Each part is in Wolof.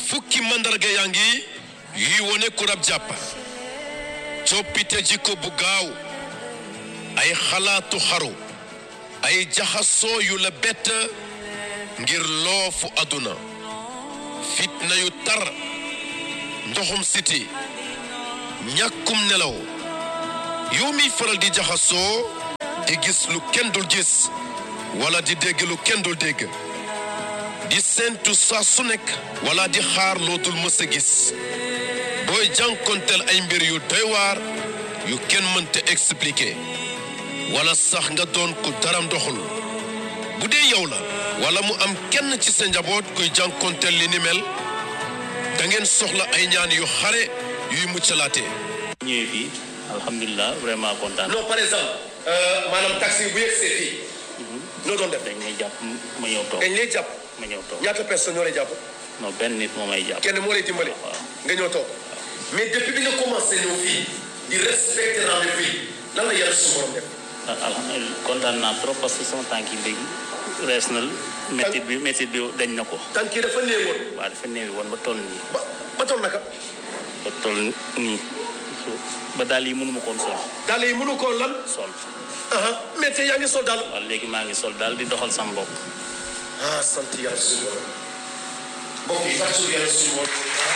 fukki mandarga yaa ngi yuy wone ku rab jàpp coppite jikko bu gaaw ay xalaatu xaru ay jaxasoo yu la bett ngir loofu àdduna fitna yu tar ndoxum siti ñàkkum nelaw yow miy faral di jaxasoo di gis lu kenn dul gis wala di dégg lu kenn dul dégg di séentu saa su nekk wala di xaar loo dul mës a gis booy jànkonteel ay mbir yu doy waar yu kenn mënta expliquer wala sax nga doon ku daram doxul bu dee yow la wala mu am kenn ci sa njaboot kuy jànkonteel li ni mel da ngeen soxla ay ñaan yu xare yuy muccalaate ñëwee fii alhamdulilah vraiment kontaan. non par exemple maanaam taxi bu yegsee fii noo doon def dañ may jàpp ma ñëw toog dañ lay jàpp ma ñëw toog ñaata personne ñoo lay jàpp non benn nit moo may jàpp. kenn moo lay dimbale waaw. nga ñëw toog mais depuis bi nga commencé ñëw fii di respecter rendez-vous yi lan la yàlla su borom def ah alhamdulilah kontaan naa trop parce que sama tànk yi léegi rees na métit bi métit bi dañ na ko. tànk yi dafa néewoon waaw dafa néewi woon ba toll nii ba ba toll naka ba toll nii ba daal yi mënuma koon sol daal yi mënu koo lan sol aha mais tey yaa ngi sol daal waaw léegi maa ngi sol daal di doxal sama bopp. ah sant yàlla suñu borom mbokk yi fàttali yàlla suñu borom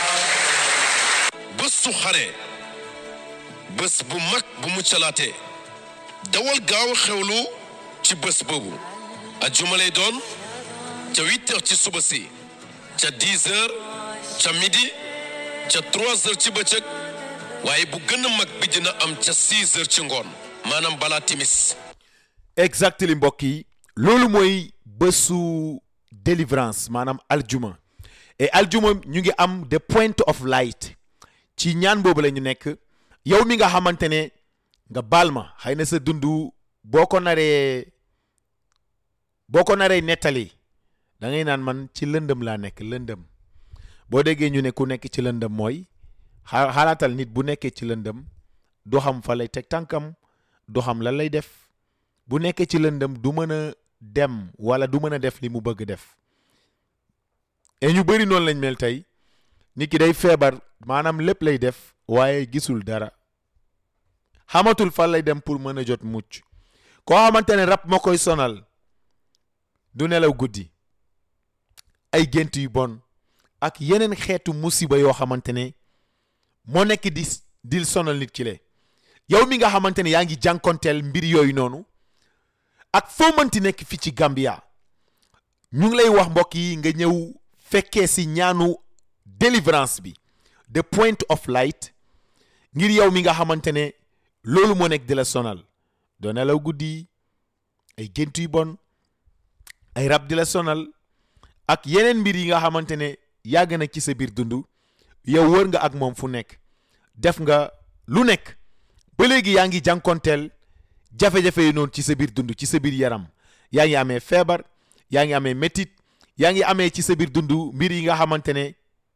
bés su xare bés bu mag bu mu calaatee dawal gaaw xewlu ci bés boobu ajjuma lay doon ca huit heures ci suba si ca dix heures ca midi ca trois heures ci bëccëg waaye bu gën a mag bi dina am ca six heures ci ngoon maanaam balaa timis exactly mbokk yi loolu mooy bésu délivrance maanaam aljuma et aljuma ñu ngi am the point of light ci ñaan boobu la ñu nekk yow mi nga xamante ne nga baal ma xëy na sa dund boo ko naree boo ko naree nettali da ngay naan man ci lëndëm laa nekk lëndëm boo déggee ñu ne ku nekk ci lëndëm mooy xa- xalaatal nit bu nekkee ci lëndëm du xam fa lay teg tànkam du xam lan lay def bu nekkee ci lëndëm du mën a dem wala du mën a def li mu bëgg def et ñu bëri noonu lañ mel tey nit ki day feebar maanaam lépp lay def waaye gisul dara xamatul fan lay dem pour mën a jot mucc koo xamante ne rab moo koy sonal du nelaw guddi ay gént yu bon ak yeneen xeetu musiba yoo xamante ne moo nekk di di sonal nit ki le yow mi nga xamante ne yaa ngi jànkonteel mbir yooyu noonu ak foo mënti nekk fii ci Gambia ñu ngi lay wax mbokk yi nga ñëw fekkee si ñaanu délivrance bi the point of light ngir yow mi nga xamante ne loolu moo nekk di la sonal doo nelaw guddi ay gént yu bon ay rab di la sonal ak yeneen mbir yi nga xamante ne yàgg na ci sa biir dund yow wër nga ak moom fu nekk def nga lu nekk ba léegi yaa ngi jànkonteel jafe-jafe yi noonu ci sa biir dund ci sa biir yaram yaa ngi amee feebar yaa ngi amee métit yaa ngi amee ci sa biir dund mbir yi nga xamante ne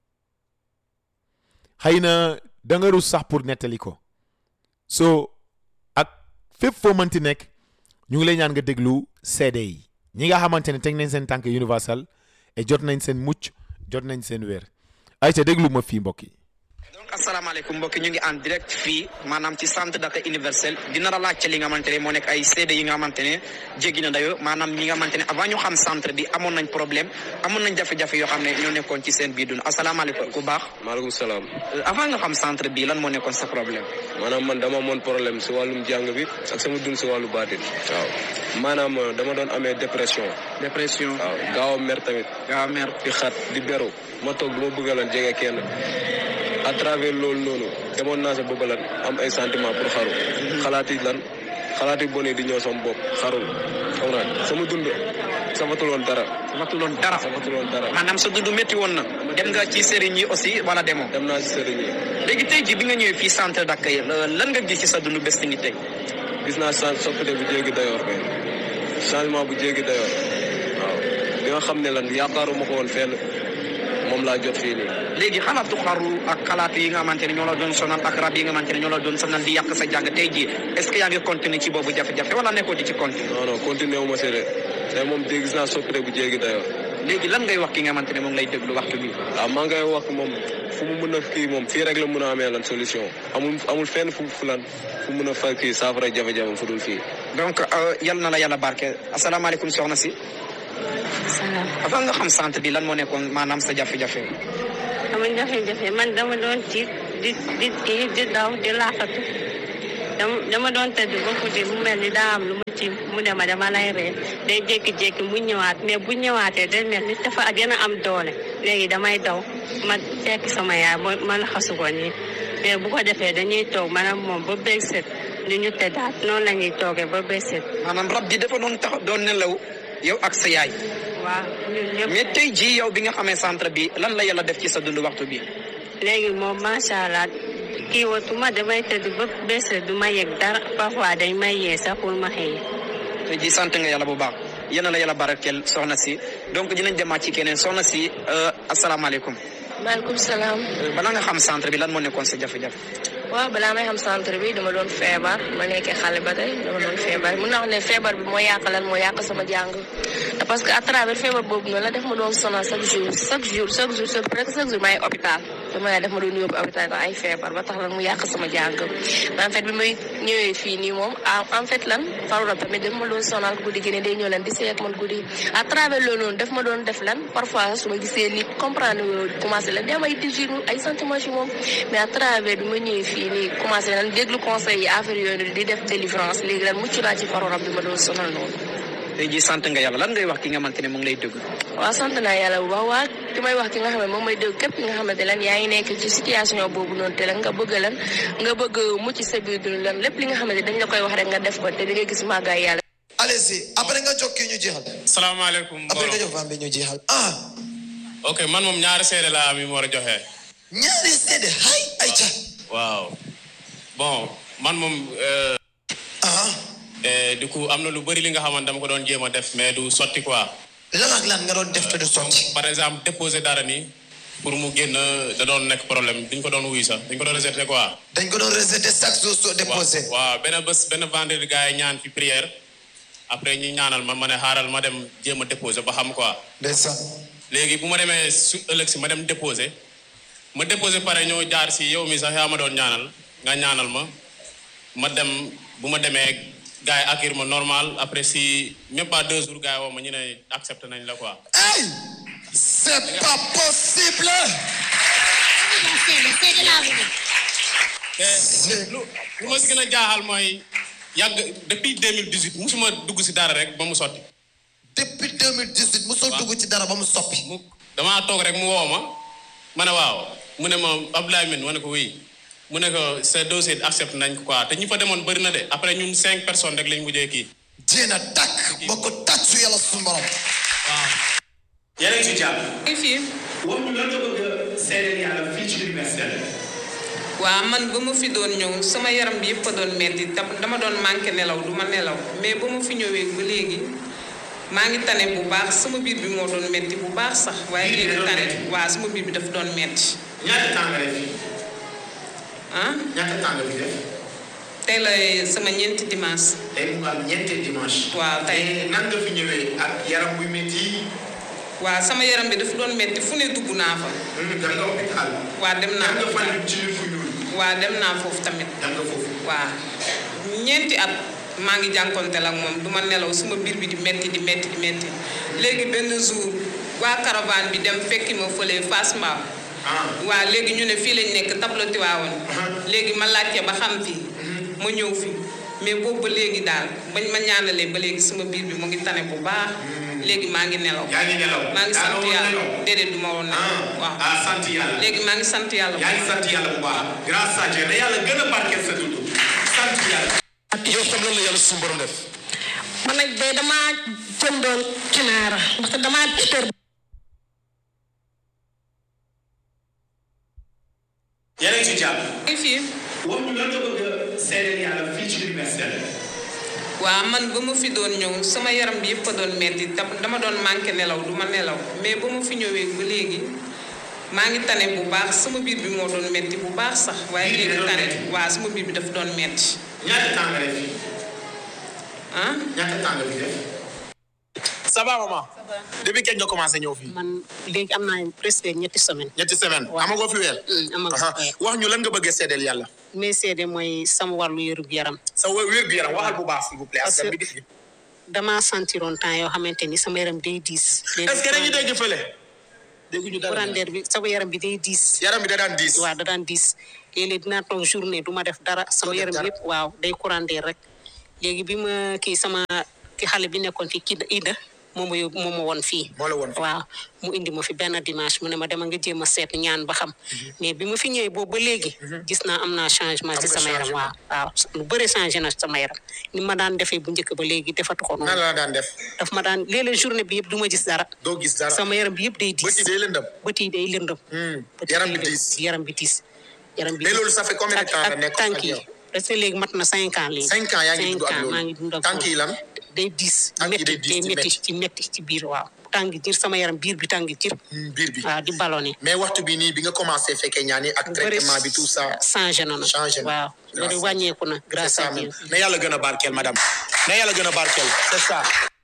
xëy na da nga rus sax pour nettali ko so ak fépp foo mënti nekk ñu ngi lay ñaan nga déglu seede yi ñi nga xamante ne teg nañ seen tànk universal et jot nañ seen mucc jot nañ seen wér ay ca déglu ma fii mbokk yi donc asalaamaaleykum mbokki ñu ngi en direct fii maanaam ci centre d'accueil universel dina la laajte li nga xamante ne moo nekk ay seede yi nga xamante ne jéggi na dayo maanaam ñi nga xamante ne avant ñu xam centre bi amoon nañ problème amoon nañ jafe-jafe yoo xam ne ñoo nekkoon ci seen biir dund asalaamaaleykum ku baax maaleykum salaam Euh, avant nga xam centre bi lan moo nekkoon sa problème maanaam man dama amoon problème si wàllum jàng bi ak sama dund si wàllu baatin waaw maanaam euh, dama doon amee dépression dépression waaw gaaw a mer tamit gaaw a mer di xat di beru ma toog du ma bëgg lan jege kenn à travers loolu noonu demoon naa sa bëgg lan am ay sentiment pour xaru xalaat yi lan xalaat yi bon yi di ñëw sama bopp xarul xam nga sama dund safatuloon dara matuloon dara safatuloon dara maanaam sa dund métti woon na dem nga ci sëriñ yi aussi wala demoo dem naa si sëriñ yi léegi tey ji bi nga ñëwee fii centre d'accueil euh, lan nga gis ci sa dund bés ni tey gis naa chan soppite bu jéggi dayoor kay changement bu jéggi dayoor waaw li nga xam ne lan yaakaaruma ko woon fenn moom laa jot fii nii léegi xalaatu xaru ak xalaatu yi nga xamante ne ñoo la doon sonal ak rab yi nga xamante ne ñoo la doon sonal di yàq sa jàng tey jii est-ce que yaa ngi continuer ci boobu jafe-jafe wala nekkoo di ci continuer non non continué wu ma si de tey moom dégg gis naa soppite bu jéggi dayoor léegi lan ngay wax ki nga xamante ne moom lay déglu waxtu bi waaw maa ngay wax moom fu mu mën a kii moom fii rek la mën a amee lan solution amul amul fenn fu fu lan fu mën a fa kii saafara jafe-jafe fu dul fii. donc euh, yal na la yàlla barke asalaamaaleykum soxna si salaam avant nga xam centre bi lan moo nekkoon maanaam sa jafe-jafe sama jafe-jafe man dama doon tiit di di kii di daw di laaxatu dama dama doon tëdd ba guddi mu mel ni daa am lu ma ci mu ne ma dama lay ree day jékki-jékki mu ñëwaat mais bu ñëwaatee day mel ni dafa gën a am doole léegi damay daw ma fekk sama yaay ma ma laxasu ko nii mais bu ko defee dañuy toog maanaam moom ba bég set li ñu tëddaat noonu la ñuy toogee ba bég set maanaam rab ji dafa doon tax doon nelaw yow ak sa yaay waaw ñun ñëpp mais tey jii yow bi nga xamee centre bi lan la yàlla def ci sa dund waxtu bi léegi moom macha allah kii watuma damay tëdd ba bés du ma yëg dara parfois dañ may yee sax pour ma xëy tey jii sant nga yàlla bu baax yal na la yàlla barakeel soxna si donc dinañ demaat ci keneen soxna si euh, asalaamaaleykum maaleykum salaam Euh, balaa nga xam centre bi lan moo nekkoon sa jafe-jafe waaw balaa may xam centre bi dama doon feebar ma nekkee xale ba tey dama doon feebar mun naa wax ne feebar bi moo yàq lan moo yàq sama jàng te parce que à travers feebar boobu noonu la def ma doon sonal chaque jour chaque jour chaque jour chaque presque chaque jour maay hôpital dama ne def ma doon yóbbu hôpital ndax ay feebar ba tax lan mu yàq sama jàng mais en fait bi may ñëwee fii nii moom en fait lan faru rab tamit daf ma doon sonal guddi gi ne day ñëw lan di seet man guddi à travers loolu noonu daf ma doon def lan parfois su ma gisee nit comprendre loolu commencé lan di am ay désir ay sentiments ci moom mais à travers bi ma ñëwee fii nii commencé lan déglu conseil yi affaire yooyu di def délivrance léegi lan mucc naa ci faru rab bi ma doon sonal noonu tey jii sant nga yàlla lan ngay wax ki nga xamante ne mu ngi lay déglu waaw sant naa yàlla bu baax waa ki may wax ki nga xam ne moom may dégg képp ki nga xamante lan yaa ngi nekk ci situation boobu noonu te lan nga bëgg lan nga bëgg mucc sa biir dund lan lépp li nga xamante dañ la koy wax rek nga def ko te di nga gis màggaay yàlla allez-y après nga jox kii ñu jeexal salaamaaleykum après nga mbooloo jox femme bi ñu jeexal ah ok man moom ñaari seede laa am yu ma war a joxe ñaari seede hay ay ca waaw bon man moom euh, ah eh, du coup am na lu bëri li nga xamante dama ko doon jéem a def mais du sotti quoi lan ak lan nga doon def te du sotti par exemple déposer dara nii pour mu génn da doon nekk problème duñ ko doon wuy sax dañ ko doon rejeté quoi dañ ko doon rejeté chaque jour soo déposé waaw benn bés benn vendredi gars yi ñaan fi prière après ñi ñaanal ma ma ne xaaral ma dem jéem a déposer ba xam quoi ndeysaan léegi bu ma demee su ëllëg si ma dem déposer ma déposer pare ñoo jaar si yow mi sax yaa ma doon ñaanal nga ñaanal ma ma dem bu ma demee gars yi accueillir ma normal après si même pas deux jours gars yi woo ma ñu ne accepté nañ la quoi. ay c'est pas possible te lu lu ma si gën a jaaxal mooy yàgg depuis 2018 musuma dugg si dara rek ba mu sotti. depuis 2018 musul dugg ci dara ba mu soppi mu damaa toog rek mu woo ma ma ne waaw mu ne ma Abdoulaye Mine ma ne ko oui mu ne ko sa dossier accepté nañ ko quoi te ñi fa demoon bëri na de après ñun cinq personnes rek lañ mujjee kii. jéena takk ba ko tàccu yàlla suñu borom waaw. yeneen ci jàpp. fii wax ñu lan nga bëgg a seedeel yàlla fii ci université waaw man ba ma fi doon ñëw sama yaram bi yëpp a doon metti tam dama doon manqué nelaw du ma nelaw mais ba ma fi ñëwee ba léegi maa ngi tane bu baax sama biir bi moo doon metti bu baax sax waaye Biir bi léegi da doon tane metti? waaw sama biir bi dafa doon metti ñaata temps nga def fii ah ñaata temps nga fi def tey la sama ñeenti dimanche tey mu am ñeenti dimanche. waaw tey te nan nga fi ñëwee ak yaram buy métti waaw sama yaram bi dafa doon metti fu ne dugg naa fa dem nga hôpital. waa dem naa dem nga hôpital. fan ci fu ñuul. waa dem naa foofu tamit dem nga foofu. waa ñeenti at maa ngi jànkonteel ak moom du ma nelaw suma biir bi di metti di metti di metti léegi benn jour waa caravane bi dem fekki ma fële Fass Mbao ah waa léegi ñu ne fii lañ nekk tableau Tiwaawoon léegi ma laajte ba xam fii ma ñëw fi mais boobu ba léegi daal bañ ma ñaanalee ba léegi sama biir bi mu ngi tane bu baax léegi maa ngi nelaw yaa ngi nelaw. maa ngi yaa sant woon yàlla nelaw. déedéet du ma woon nelaw ah waaw ah sant yàlla. léegi maa ngi sant yàlla yaa ngi sant yàlla bu baax. grâce à Dieu na yàlla gën a barkeel sa dund. sant yàlla. yow tam lan la yàlla suñu borom def man nag de damaa jëndoon kinaara ndaxte damaa tër yeneen ci jàpp. ngi fii wax ñu lan nga bëgg a seedeel yàlla fii ci université waaw man ba ma fi doon ñëw sama yaram bi yëpp a doon metti tam dama doon manqué nelaw du ma nelaw mais ba ma fi ñëwee ba léegi maa ngi tane bu baax sama biir bi moo doon metti bu baax sax waaye Biir bi léegi da doon tane metti? waaw sama biir bi dafa doon metti ñaata temps nga def fii ah ñaata temps nga fi def. ça va maman. depuis kañ nga commencé ñëw fii. man léegi am naa presque ñetti semaine ñetti semaine amagoo fi weer. amagoo Aha. wax ñu lan nga bëggee seedeel yàlla. mais seede mooy sama wàllu yërug yaram sa wér gu yaram waxal bu baax s'il vous plaît. Parce askan que- bi di damaa sentiroon temps yoo xamante ni sama yaram day diis est-ce que dañuy dégg fële. dégguñu dara brandeer bi sama yaram bi day diis yaram bi da daan diis waaw da daan diis léeg-léeg dinaa toog journée du ma def dara sama def yaram dara. yëpp waaw day courandeer rek léegi bi ma kii sama ki xale bi nekkoon fii kii Ida moom ma yóbbu moom ma woon fii moo la woon fii. waaw mu indi ma fi benn dimanche mu ne ma dema nga jéem a seet ñaan ba xam mais bi ma fi ñëwee boobu ba léegi gis naa am naa changement ci Am nga sama yaram waaw waaw lu bëri changé na sama yaram ni ma daan defee bu njëkk ba léegi defatu ko nan noonu la daan def. daf ma daan léeg-léeg journée bi yëpp du ma gis dara doo gis dara. sama yaram bi yëpp day diis bët yi day lëndëm. bët yi day lëndëm bët yi yaram bi day diis. lëndëm. yaram bi diis yaram bi mais diis. loolu ça fait combien de ak- temps la ak nekk tànk ak yi yow. parce que léegi mat na cinq ans léegi cinq ans yaa ngi cinq dund ak ans maa ngi loolu. dund ak tànk yi lan. day diis Tànk yi métti day diis day di métti métti. ci métti ci biir waaw tàng jir sama yaram biir bi tàng jir biir bi. waaw di ballonné mais waxtu bi nii bi nga commencé fekkee ñaan yi ak traitement bi tout ça. changé na na changé na. waaw loolu wàññeeku na grâce c'est ça à Dieu même mais yàlla gën a barkeel madame. mais yàlla gën a barkeel c'est ça.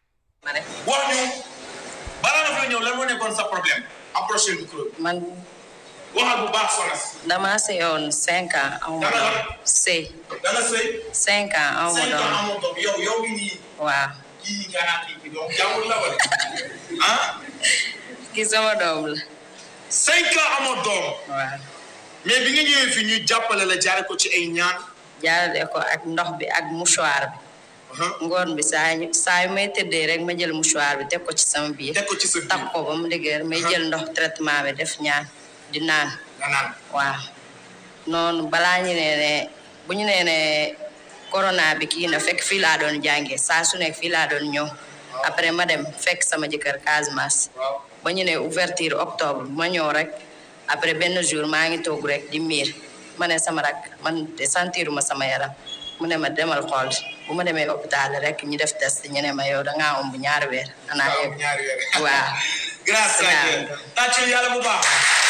wax ñu balaa nga fa ñëw lan moo nekkoon sa problème. approché micro bi. man waxal bu baax soxna si. dama seyoon cinq ans aw ma doom sëy danga sëy. cinq ans aw ma cinq ans doom amoo doom yow yow mi nii. waaw kii nga naan kii bi donc jàmbur la wala. ah. ki sama doom la cinq ans amoo doom. waaw mais bi nga ñëwee fi ñu jàppale la jaare ko ci ay ñaan. jaarale ko ak ndox bi ak mouchoir bi ngoon bi saa ñu saa yu may tëddee rek ma jël mouchoir bi teg ko ci sama biir teg ko ci sa biir takk ko ba mu dëgër may jël ndox traitement bi def ñaan di naan nga naan. waaw noonu balaa ñu nee ne bu ñu nee ne corona bi kii na fekk fii laa doon jàngee saa su nekk fii laa doon ñëw après ma dem fekk sama jëkkër Casamance ba ñu ne ouverture octobre ma ñëw rek après benn jour maa ngi toog rek di miir ma ne sama rak man de sentiruma sama yaram mu ne ma demal xool bu ma demee hôpital rek ñu def test ñu ne ma yow da ngaa ëmb ñaari weer anaa yëg ñaari weer. waaw grâce à Dieu. tàccul yàlla bu baax.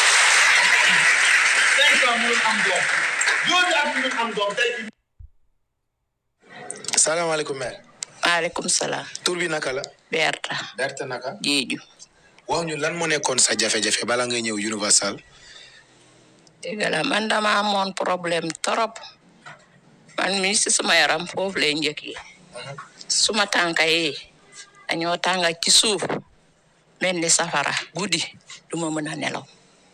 cinq ans mënul am doom. juróomi at mënul am doom tey bi. salaamaaleykum mère. maaleykum salaam tur bi naka la. Berta Berta naka. Jeeju wax ñu lan moo nekkoon sa jafe-jafe bala ngay ñëw Universal. dëgg la man dama amoon problème trop man mi si suma yaram foofu lay njëkkee suma tànka yi dañoo tànga ci suuf mel ni safara guddi du ma mën a nelaw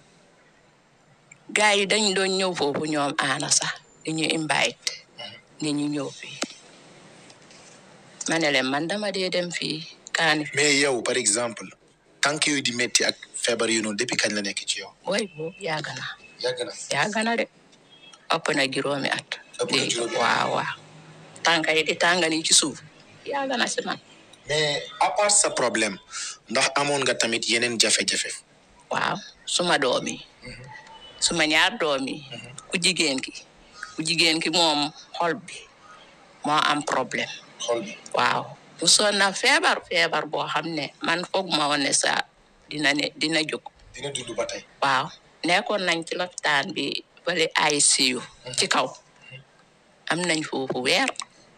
gars yi dañ doon ñëw foofu ñoom aana sax di ñu invite ni ñu ñëw fii ma ne leen man dama dee dem fii kaani mais yow par exemple tànk yooyu di métti ak feebar yu noonu depuis kañ la nekk ci yow. way boobu yàgg na yàgg na. yàgg na de ëpp na juróomi at ëpp na juróomi at. waaw waaw tànka yi di tànga ni ci suuf yàgg na si man mais à part sa problème ndax amoon nga tamit yeneen jafe-jafe. waaw suma doom yi suma ñaar doom yi ku jigéen ki ku jigéen ki moom xol bi moo am problème xol bi. waaw mu soon na feebar feebar boo xam ne man foog ma woon ne sa dina ne dina jóg dina dund ba tey. waaw nekkoon nañ ci lopitaan bi fële ICU ci kaw am nañ foofu weer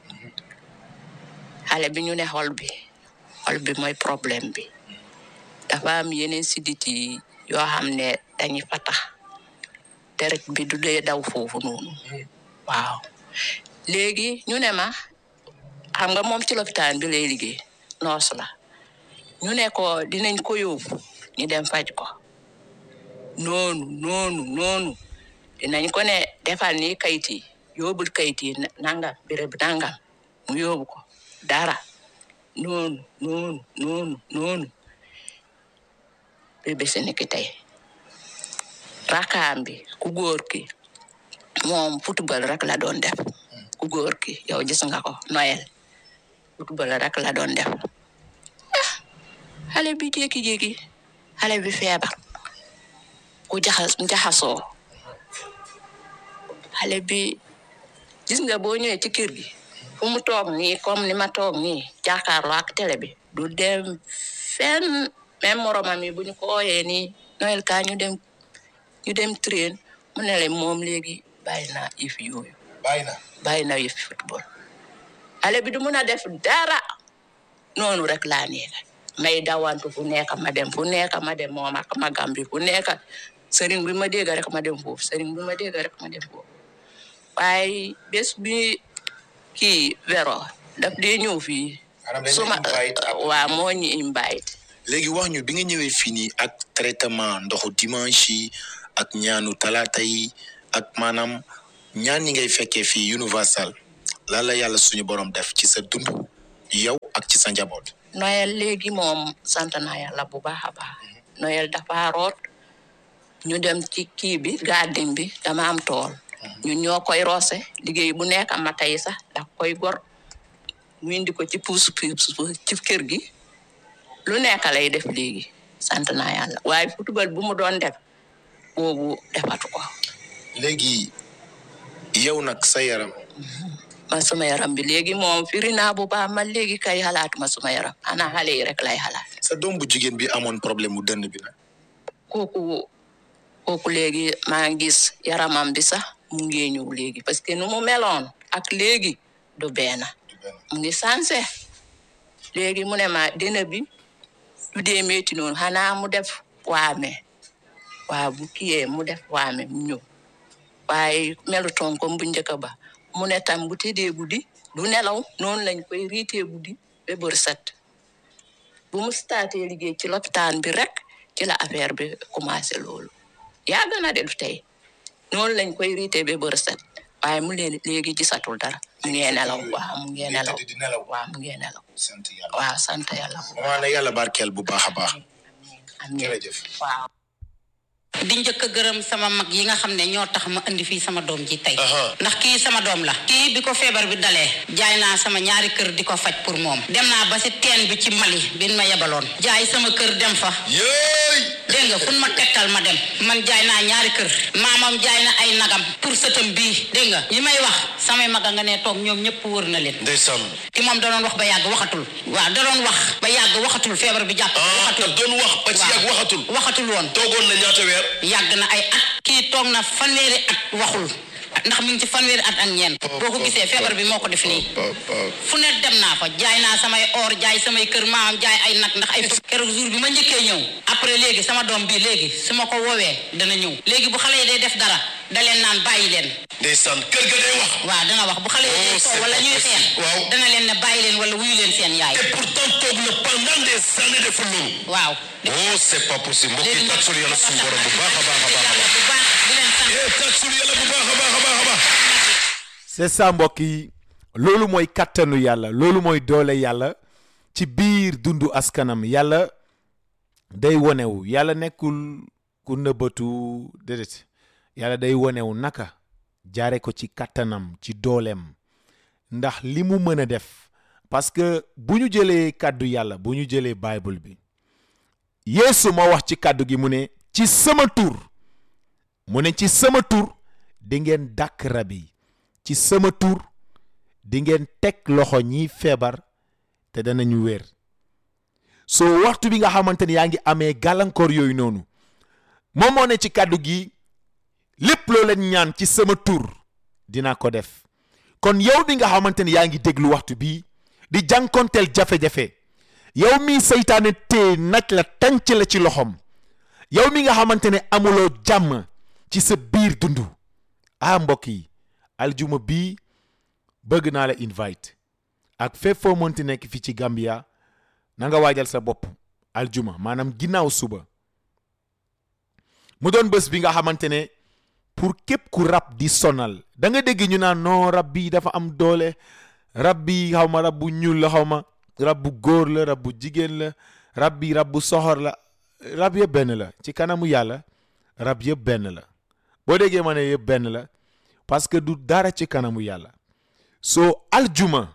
xale bi ñu ne xol bi xol bi mooy problème bi dafa am yeneen sidit yi yoo xam ne dañuy fatax deret bi du dee daw foofu noonu waaw léegi ñu ne ma xam nga moom ci lopitaan bi lay liggéey noos la ñu ne ko dinañ ko yóbbu ñu dem faj ko noonu noonu noonu dinañ ko ne defal ni kayit yi yóbbul kayit yi na- nangam béréb nangam mu yóbbu ko dara noonu noonu noonu noonu bi bés ni ki tey rakaam bi ku góor ki moom football rek la doon def ku góor ki yow gis nga ko Noël football rek la doon def ah xale bi jékki-jékki xale bi feebar ku jaxas jaxasoo xale bi gis nga boo ñëwee ci kër gi fu mu toog nii comme ni ma toog nii jàkkaarloo ak télé bi du dem fenn même moromam yi bu ñu ko ooyee nii Noël ka ñu dem ñu dem train mu ne leen moom léegi bàyyi na yëf yooyu bàyyi na. bàyyi na yëf football xale bi du mun a def dara noonu rek laa nekk may dawantu fu nekk ma dem fu nekk ma dem moom ak magam bi fu nekk sëriñ bi ma dégg rek ma dem foofu sëriñ bi ma dégg rek ma dem foofu waaye bés bi kii wero daf dee ñëw fii Maanaam dañ suma la invite ak- waa moo ñu invite léegi wax ñu bi nga ñëwee fii nii ak traitement ndoxu dimanche yi ak ñaanu talaata yi ak maanaam ñaan yi ngay fekkee fii universal lan la yàlla suñu borom def ci sa dund yow ak ci sa njaboot. Noël léegi moom sant naa yàlla bu baax a baax Noël dafa root ñu dem ci kii bi garden bi dama am tool ñun ñoo koy roose liggéey bu nekk ma tey sax da koy gor ñu indi ko ci puus puus ci kër gi lu nekk lay def léegi sant naa yàlla waaye football bu mu doon def boobu defatu ko léegi yow nag sa yaram ma suma yaram bi léegi moom firi naa bu baax man léegi kay xalaatuma suma yaram ana xale yi rek lay xalaat sa doom bu jigéen bi amoon problème mu dënn bi nag kooku kooku léegi maa ngi gis yaramam bi sax mu ngi ñëw léegi parce que nu mu meloon ak léegi du benn mu ngi sanse léegi mu ne ma dina bi du dee metti noonu xanaa mu def waame waa bu kiyee mu def waame mu ñëw waaye melutoon comme bu njëkk ba mu ne tam bu tëddee guddi du nelaw noonu lañ koy riitee guddi ba bër set bu mu staatee liggéey ci lopitaan bi rek ci la affaire bi commencé loolu yàgg na de du tey noonu lañ koy riitee ba bër set waaye mu leen léegi gisatul dara mu ngee nelaw waaw mu ngee nelaw waaw mu ngee nelaw waaw sant yàlla bu maa ne yàlla barkeel bu baax a baax jërëjëf waaw di njëkk a gërëm sama mag yi nga xam ne ñoo tax ma indi fii sama doom ji tey ndax kii sama doom la kii bi ko feebar bi dalee jaay naa sama ñaari kër di ko faj pour moom dem naa ba si teen bi ci Mali bin ma yebaloon jaay sama kër dem fa dégg nga fu ma tegtal ma dem man jaay naa ñaari kër maamam jaay na ay nagam pour sëtam bii dégg nga li may wax samay maga nga ne toog ñoom ñëpp wër na leen ndeysaan ki moom da doon wax ba yàgg waxatul waaw da doon wax ba yàgg waxatul feebar bi jàpp waxatul doon wax ba ci yàgg waxatul waxatul woon toogoon na ñaata weer yàgg na ay at kii toog na fanweeri at waxul ndax mi ngi ci fanweeri at ak ñeent boo ko gisee feebar bi moo ko def nii fu ne dem naa fa jaay naa samay or jaay samay kër maam jaay ay nag ndax ay keroog jour bi ma njëkkee ñëw après léegi sama doom bi léegi su ma ko woowee dana ñëw léegi bu xale yi day def dara da leen naan bàyyi leen ndeysaan kër ga day wax waaw dana wax bu xale yi day soow wala ñuy xeex dana leen ne bàyyi leen wala wuyu leen seen yaay et pourtant toog na pendant des années deful loolu waaw oh c'est pas possible mbokk yi tàcsul yàlla suñu borom bu baax a baax a baax a baax eh tàcsul yàlla bu baax a baax a baax a baax c'est ça mbokk yi loolu mooy kattanu yàlla loolu mooy doole yàlla ci biir dundu askanam yàlla day wonewu yàlla nekkul ku nëbbatu déedéet yàlla day wonewu naka jaare ko ci kattanam ci dooleem ndax li mu mën a def parce que bu ñu jëlee kàddu yàlla bu ñu jëlee bible bi yeesu moo wax ci kàddu gi mu ne ci sama tur mu ne ci sama tur di ngeen dàkk rab yi ci sama tur di ngeen teg loxo ñiy feebar te danañu wér soo waxtu bi nga xamante ni yaa ngi amee gàllankoor yooyu noonu moom moo ne ci kàddu gi lépp loo leen ñaan ci sama tur dina ko def kon yow bi nga xamante ni yaa ngi déglu waxtu bii di jànkonteel jafe-jafe yow mi seytaane tee naj la tànc la ci loxom yow mi nga xamante ne amuloo jàmm ci sa biir dundu ah mbokk yi aljuma bii bëgg naa la invite ak fépp foo mënti nekk fii ci Gambia na nga waajal sa bopp aljuma maanaam ginnaaw suba mu doon bés bi nga xamante ne pour képp ku rab di sonal da nga dégg ñu naan non rab bi dafa am doole rab bi xaw ma rab bu ñuul la xaw ma rab bu góor la rab bu jigéen la rab bi rab bu soxor la rab yëpp benn la ci kanamu yàlla rab yëpp benn la boo déggee ma ne yëpp benn la parce que du dara ci kanamu yàlla soo aljuma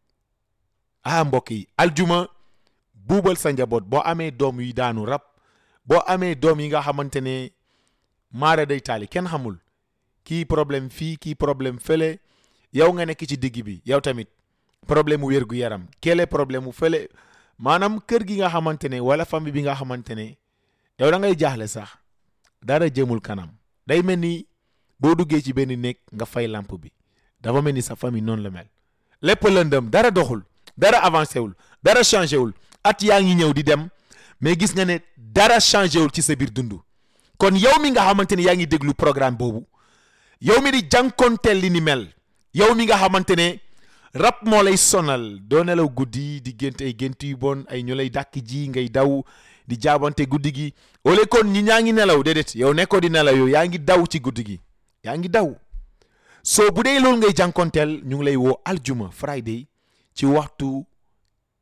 ah mbokk yi aljuma buubal sa njaboot boo amee doom yi daanu rab boo amee doom yi nga xamante ne maara day taali kenn xamul kii problème fii kii problème fële yow nga nekk ci digg bi yow tamit problème mu wér gu yaram kele problème mu fële maanaam kër gi nga xamante ne wala famille bi nga xamante ne yow da ngay jaaxle sax dara jëmul kanam day mel ni boo duggee ci benn néeg nga fay lampe bi dafa mel ni sa famille noonu la mel lépp lëndëm dara doxul dara avancé wul dara changé wul at yaa ngi ñëw di dem mais gis nga ne dara changé wul ci sa biir dund kon yow mi nga xamante ne yaa ngi déglu programme boobu yow mi di jànkonteel li ni mel yow mi nga xamante ne rab moo lay sonal doo nelaw guddi di gént ay gént yu bon ay ñu lay dàkk ji ngay daw di jaabante guddi gi ole kon ñi ñaa ngi nelaw déedéet yow nekkoo di nelaw yow yaa ngi daw ci guddi gi yaa ngi daw soo bu dee loolu ngay jànkonteel ñu ngi lay woo aljuma friday ci waxtu